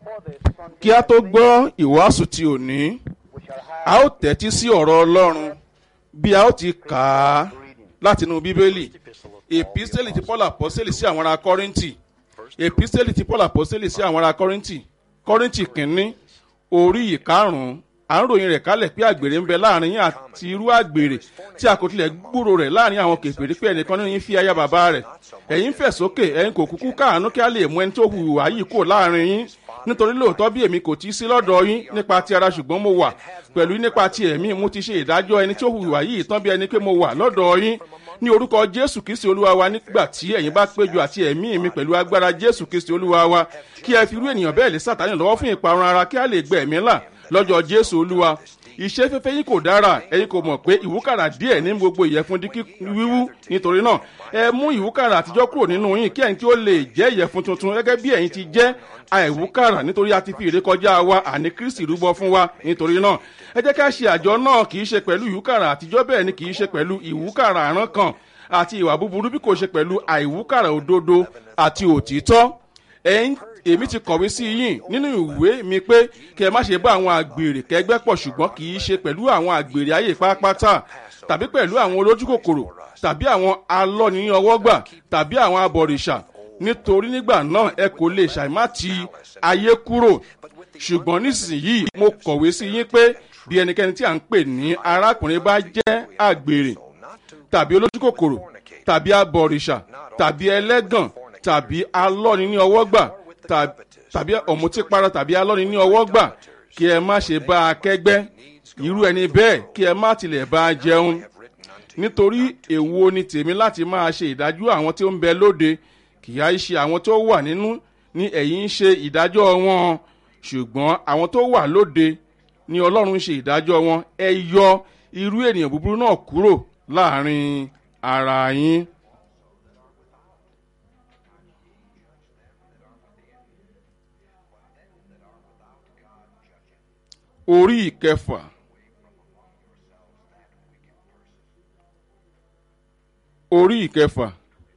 kí a tó gbọ́ ìwàásù ti òní a ó tẹ́tí sí ọ̀rọ̀ ọlọ́run bí a ó ti kà á látinú bíbélì èpísẹ́lì ti paul àpọ́sẹ́lì sí àwọn ará kọ́rìntì èpísẹ́lì ti paul àpọ́sẹ́lì sí àwọn ará kọ́rìntì kọ́rìntì kìíní orí ìkarùn-ún à ń ròyìn rẹ̀ kálẹ̀ pé àgbèrè ń bẹ láàrin yín àti irú àgbèrè tí a kò tilẹ̀ gbúrò rẹ̀ láàrin àwọn kèfèrí pé ẹnìkan nínú yín fi aya bàbá rẹ̀ ẹ̀yin fẹ̀ sókè ẹ̀yin kò kúkú káàánú kí a lè mú ẹni tó hùwà yìí kò láàrin yín nítorí lóòótọ́ bí èmi kò tí í sí lọ́dọ̀ yín nípa ti ara ṣùgbọ́n mo wà pẹ̀lú nípa ti ẹ̀mí mo ti ṣe ìdájọ́ ẹni tó hùwà yìí tán bí ẹni pé mo wà lọ́dọ̀ yín ní orúkọ jésù kristi olúwa wa nígbà tí ẹ̀yin bá péjọ àti ẹ̀mí mi pẹ̀lú agbára jésù kristi olúwa wa kí ẹ fi irú ènìyàn bẹ́ẹ̀ lé sàtánì lọ́wọ́ fún ìparun ara kí a lè gbẹ ẹ̀mí là lọ́jọ́ jésù olúwa iṣẹ́ fẹ́fẹ́ yín kò dára ẹ̀yin kò mọ̀ pé ìwúkàrà díẹ̀ ní gbogbo ìyẹ̀fun di wíwú nítorí náà ẹ mú ìwúkàrà àtijọ́ kúrò nínú yín kí ẹ̀yin tí ó lè jẹ́ ìyẹ̀fun tuntun gẹ́gẹ́ bí ẹ̀yin ti jẹ́ àìwúkàrà nítorí a ti fi ìrékọjá wa àní kristi rúbọ fún wa nítorí náà ẹ jẹ́ ká ṣe àjọ náà kì í ṣe pẹ̀lú ìwúkàrà àtijọ́ bẹ́ẹ̀ ni kì í ṣe pẹ̀lú ìwúkàrà àrán kan àti ìwà búburú bí kò ṣe pẹ̀lú àìwúkàrà òdodo àti òtítọ́ ẹ̀yin èmi ti kọ̀wé sí yín nínú ìwé mi pé kí ẹ má ṣe bá àwọn àgbèrè kẹgbẹ́ pọ̀ ṣùgbọ́n kì í ṣe pẹ̀lú àwọn àgbèrè ayé pápátá tàbí pẹ̀lú àwọn olójúkòkòrò tàbí àwọn alọ́ni ọwọ́gbà tàbí àwọn abọ̀rìṣà nítorí nígbà náà ẹ kò lè ṣàìmá ti ayé kúrò ṣùgbọ́n nísìnyìí mo kọ̀wé sí yín pé bí ẹnikẹ́ni tí à ń pè ní arákùnrin bá jẹ́ àgbèrè tàbí olójúkòkòrò tàbí abọ̀rìṣà tàbí ẹlẹ́gàn tàbí alọ́ni ní ọwọ́gbà tàbí ọ̀mùtípara tàbí alọ́ni ní ọwọ́ gbà kí ẹ má ṣe bá a kẹ́gbẹ́ irú ẹni bẹ́ẹ̀ kí ẹ má tilẹ̀ bá a jẹun nítorí èwo ni tèmi láti máa ṣe ìdájọ́ àwọn tí ó ń bẹ lóde kì í ṣe àwọn tó wà nínú ní ẹ̀yìn ń ṣe ìdájọ́ wọn ṣùgbọ́n àwọn tó wà lóde ni ọlọ́run ń ṣe ìdájọ́ wọn ẹ yọ irú ènìyàn búburú náà kúrò láàrin ara yín. orí ìkẹfà orí ìkẹfà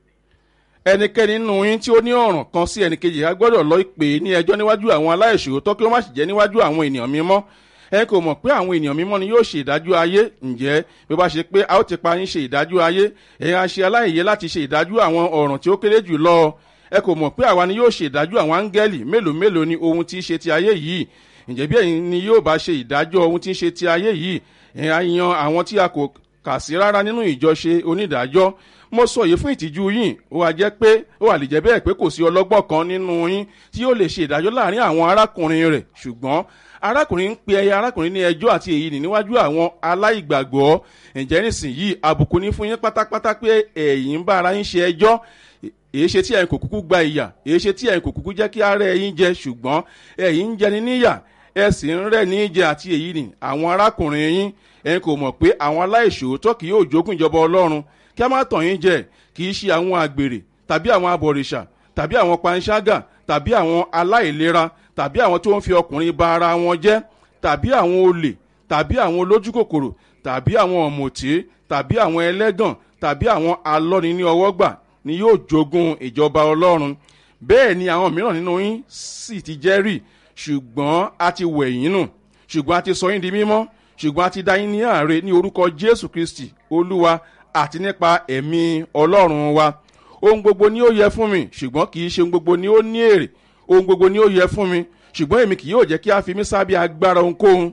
ẹnikẹ́ni nínú yín tí ó ní ọ̀ràn kan sí ẹnìkejì á gbọ́dọ̀ lọ pè é ní ẹjọ́ níwájú àwọn aláìṣòótọ́ kí ó má sì jẹ́ níwájú àwọn ènìyàn mímọ́ ẹ kò mọ̀ pé àwọn ènìyàn mímọ́ ni yóò ṣe ìdájọ́ ayé ǹjẹ́ bí ó bá ṣe pé a ó ti pa yín ṣe ìdájọ́ ayé ẹ̀yin á ṣe aláìyé láti ṣe ìdájọ́ àwọn ọ̀ràn tí ó kéré jù lọ ẹ kò mọ̀ pé àwa ni yóò ṣe ìdájọ́ àwọn áńgẹ́lì mélòó mélòó ni ohun tí í ṣe ti ayé yìí ǹjẹ́ bí ẹ̀yin ni yóò bá ṣe ìdájọ́ ohun tí ń ṣe ti ayé yìí ẹ̀ á yan àwọn tí a kò kà sí rárá nínú ìjọṣe onídàájọ́ mo sọ yìí fún ìtìjú yín ó wà jẹ́ pé ó wà lè jẹ́ bẹ́ẹ̀ pé kò sí ọlọ́gbọ́n kan nínú yín tí yóò lè ṣe ìdájọ́ láàrin àwọn arákùnrin rẹ̀ ṣùgbọ́n arákùnrin ń pe ẹyẹ arákùnrin ní ẹjọ́ àti èyí ní níwájú àwọn aláìgbàgbọ́ ǹjẹ́ nísìnyìí àbùkù ní fún yín pátápátá pé ẹ̀yin ń bá ara yín ṣe ẹjọ́ èyí ṣe tí ẹ̀yin kò kúkú gba ìyà èyí ṣe tí ẹ̀yin kò kúkú jẹ́ kí ara ẹ̀yin jẹ ṣùgbọ́n ẹ̀yin ń jẹni níyà ẹ sì ń rẹ̀ ní jẹ àti èyí ni àwọn arákùnrin yín ẹ̀yin kò mọ̀ pé àwọn aláìṣòótọ́ kì yóò jogún ìjọba ọlọ́run kí a má tàn yín jẹ kì í ṣe àwọn àgbèrè tàbí àwọn abọ̀rìṣà tàbí àwọn panṣágà tàbí àwọn aláìlera tàbí àwọn tó ń fi ọkùnrin ba ara wọn jẹ́ tàbí àwọn olè tàbí àwọn olójúkòkòrò tàbí àwọn ọ̀mùtí tàbí àwọn ẹlẹ́gàn tàbí àwọn alọ́ni ní ọwọ́ gbà ni yóò jogún ìjọba ọlọ́run bẹ́ẹ̀ ni àwọn mìíràn nínú yín sì ti jẹ́rìí ṣùgbọ́n a ti wẹ̀ yín nù ṣùgbọ́n a ti sọ yín di mímọ́ ṣùgbọ́n a ti dá yín ní àárẹ̀ ní orúkọ jésù kristi olúwa àti nípa ẹ̀mí ọlọ́run wa ohun gbogbo ni ó yẹ fún mi ṣùgbọ́n kì í ṣe ohun gbogbo ni ó ní èrè ohun gbogbo ni ó yẹ fún mi ṣùgbọ́n èmi kì yóò jẹ́ kí a fi mí sábẹ́ agbára ohunkóhun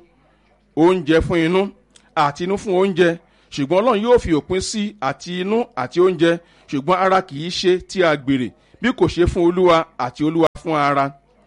oúnjẹ fún inú àti inú fún oúnjẹ ṣùgbọ́n ọlọ́run yóò fi òpin sí àti inú àti oúnjẹ ṣùgbọ́n ara kì í ṣe tí a gbèrè bí kò ṣe fún olúwa àti olúwa fún ara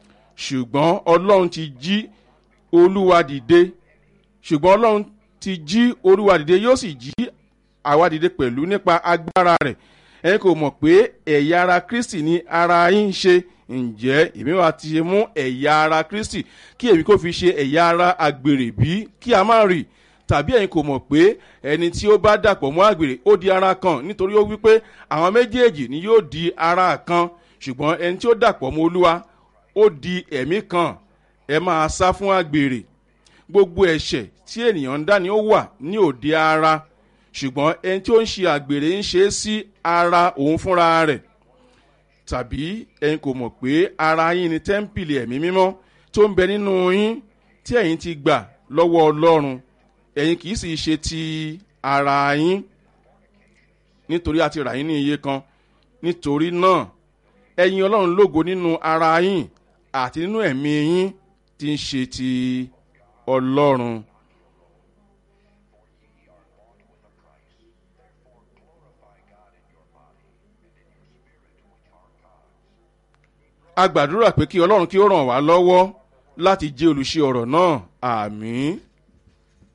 ṣùgbọ́n ọlọ́run ti jí olúwa dìde ṣùgbọ́n ọlọ́run ti jí olúwa dìde yóò sì jí àwa dìde pẹ̀lú nípa agbára rẹ̀ ẹ kò mọ̀ pé ẹ̀yà ara kristi ni ara yín ń ṣe ǹjẹ́ èmi wa ti mú ẹ̀yà ara kristi kí èmi kò fi ṣe ẹ̀yà ara àgbèrè bí kí a má rì tàbí ẹ̀yin kò mọ̀ pé ẹni tí ó bá dàpọ̀ mọ́ àgbèrè ó di ara kan nítorí ó wípé àwọn méjèèjì ni yóò di ara kan ṣùgbọ́n ẹni tí ó dàpọ̀ mọ́ olúwa ó di ẹ̀mí kan ẹ máa sá fún àgbèrè gbogbo ẹ̀ṣẹ̀ tí ènìyàn ń dá ni ó wà ní òde ara ṣùgbọ́n ẹni tí ó ń ṣe àgbèrè ń ṣe é sí ara òun fúnra rẹ̀ tàbí ẹ̀yin kò mọ̀ pé ara yín ni tẹ́ḿpìlì ẹ̀mí mímọ́ tó ń bẹ nínú yín tí ẹ̀yin ti gbà lọ́wọ́ ọlọ́run ẹ̀yin kì í sì ṣe ti ara yín nítorí a ti rà yín ní iye kan nítorí náà ẹ̀yin ọlọ́run lógo nínú ara yín àti nínú ẹ̀mí yín tí ń ṣe ti ọlọ́run. a gbàdúrà pé kí ọlọ́run kí ó ràn wá lọ́wọ́ láti jẹ́ olùṣe ọ̀rọ̀ náà àmín.